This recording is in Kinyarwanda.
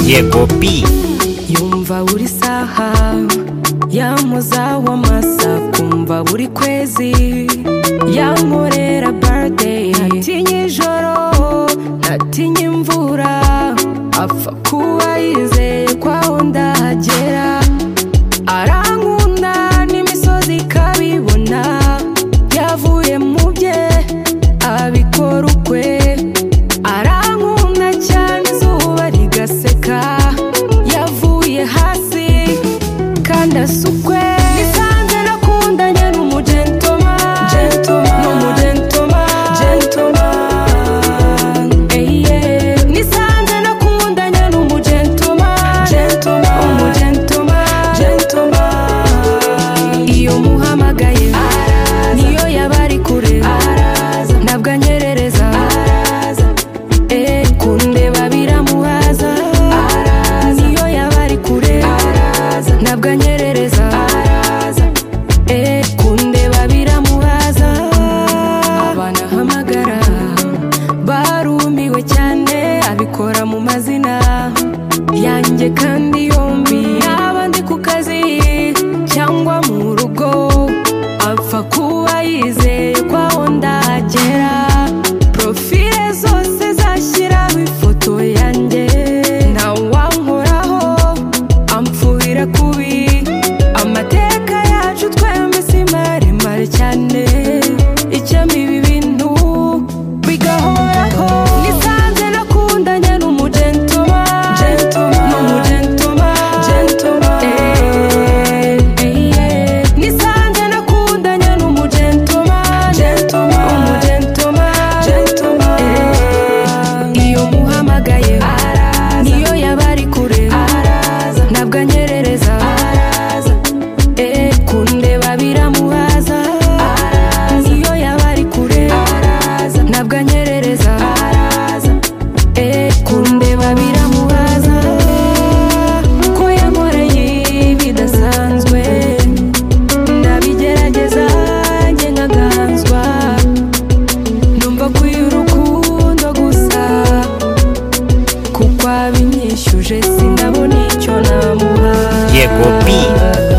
yego bi yumva buri saha yamuza w'amasa kumva buri kwezi yankorera birthday ntatinye ijoro ntatinye imvura apfa kuba yizeye ko aho ndahagera arankunda n'imisozi ikabibona yavuye mu bye abikora ukwe arankunda cyane izuba rigaseka yavuye hasi kandi asukwe nisanze nakundanye n'umugentoma n'umugentoma eye nisanze nakundanye n'umugentoma umugentoma iyo muhamagaye niyo yaba ari kure ntabwo anyerereza Eh, kundeba biramuhaza niyo yaba ari kure ntabwo anyerereza Eh, kundeba biramuhaza abana hamagara barumiwe cyane abikora mu mazina yanjye kandi yombi yaba ndi ku kazi cyangwa mu rugo apfa kuba yizeye ko aho ndagera profile zose zashyiraho ifoto yanjye ntawe wankoraho amfuhira kubi amateka yacu twembi si maremare cyane icyama ibi bintu bigahoraho nisanze nakundanye n'umugentoma n'umugentoma Eh, eh, nisanze nakundanye n'umugentoma umugentoma Eh, iyo muhamagaye niyo yaba ari kure ntabwo anyerereza Eh, kundeba biramuhaza niyo yaba ari kure ntabwo anyerereza Eh, kundeba biramuhaza ko yankoreye bidasanzwe ndabigerageza njye nkagahanzwa numva kuy'urukundo gusa kuko abinyishyuje sindabona icyo namuha yego bi